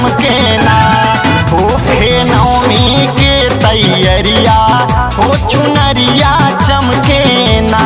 चमके ना होखे नवमी के तैयरिया हो चुनरिया चमके ना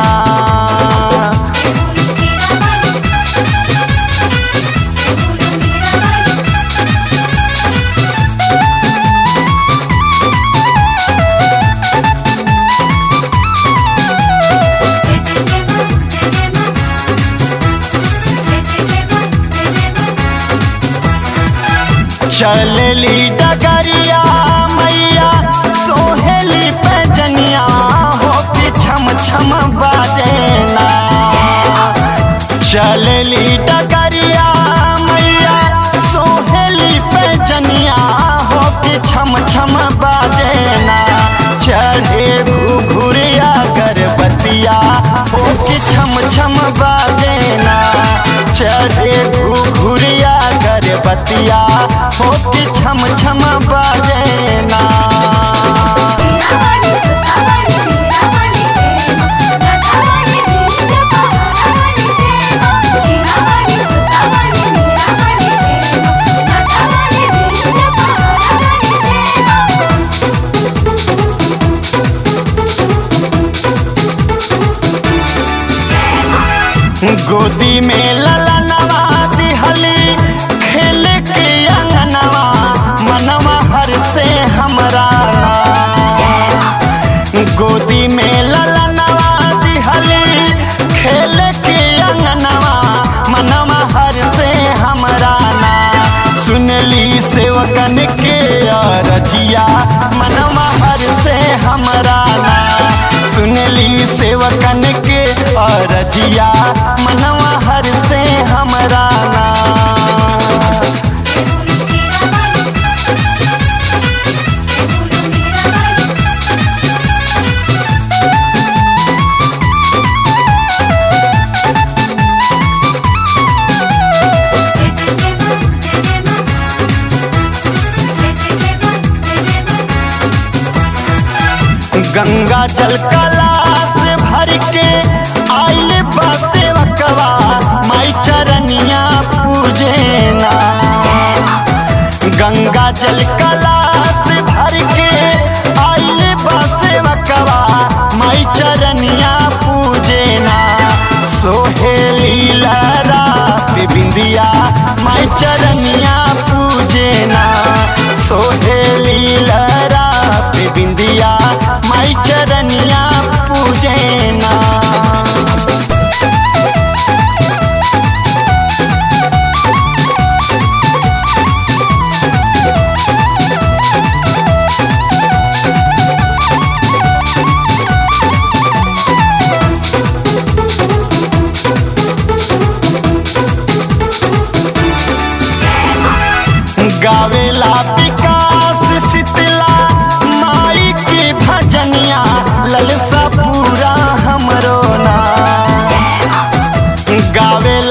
चलली डगरिया मैया सोहेली पैजनिया हो के छम छम बाजेना चलली डगरिया मैया सोहेली पैजनिया हो के छम छम बाजेना चढ़े घुघुरिया गर्भवतिया हो के छम छम बाजेना चढ़े घुघुरिया गर्भवतिया हो के छम छम बाजेना गोदी में ललनवा दिहली खेल के अंगनवा मनवा हर से हमरा गोदी में ललनवा दिहली खेल के अंगनवा मनवा हर से हमरा ना सुनली सेवकन के रजिया मनवा हर से हमरा ना सुनली सेवकन के रजिया मनवा हर से हमरा ना गंगा जल कलास भर के आइल बसेवकवा माई चरनिया पूजेना गंगा जल कलास भर के आइल बसेवकवा माई चरनिया पूजेना सोहेली लहरा बिंदिया माई चरनिया पूजेना सोहेली लहरा बिंदिया माई चरनिया पूजेना गावेला विकास शीतला माई के भजनिया ललसा पूरा हमरो ना गावे